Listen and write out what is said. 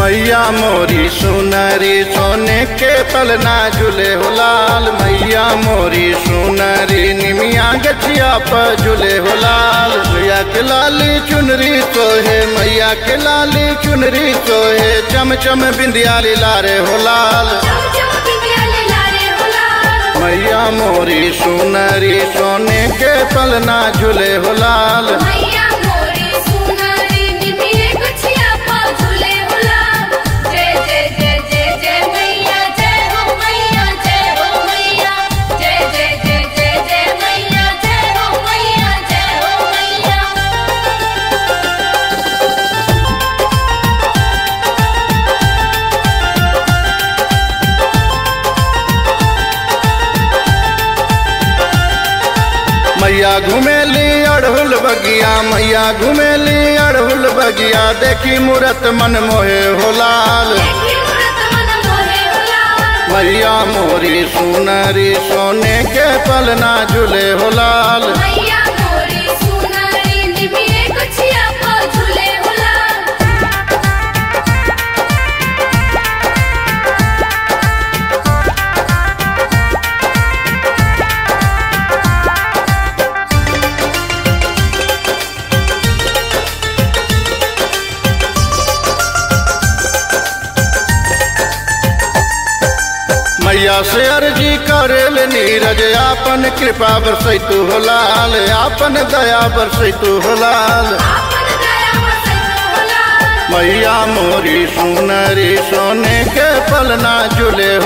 मैया मोरी सुनरी सोने के पलना झूले हो लाल मैया मोरी सुनरी निमिया गछिया पर झूले हो लाल मैया के लाली चुनरी सोहे मैया के लाली चुनरी सोहे चम चम बिंदिया लारे हो लाल चम चम बिंदिया ले लारे हो लाल मैया मोरी सुनरी सोने के पलना झूले हो लाल मैया मोरी सुनारी निमिये गुछिया पा झूले हो लाल जय जय जय जय जय मैया जय हो मैया जय हो मैया जय जय जय जय जय मैया जय हो मैया जय हो मैया मैया घुमेली अड़हुल बगिया मैया घुमेली अड़हुल बगिया देखी मूरत मन मोहे हो लाल देखी मूरत मन मोहे हो लाल मैया मोरी सुनरी सोने के पलना झूले हो लाल मैया मोरी सुनारी निमिये गुछिया पा झूले हो लाल मैया से अर्जी करेल नीरज आपन कृपा बरसैतु हो लाल आपन दया बरसैतु हो लाल आपन दया बरसैतो हो लाल मैया मोरी सुनरी सोने के पलना झूले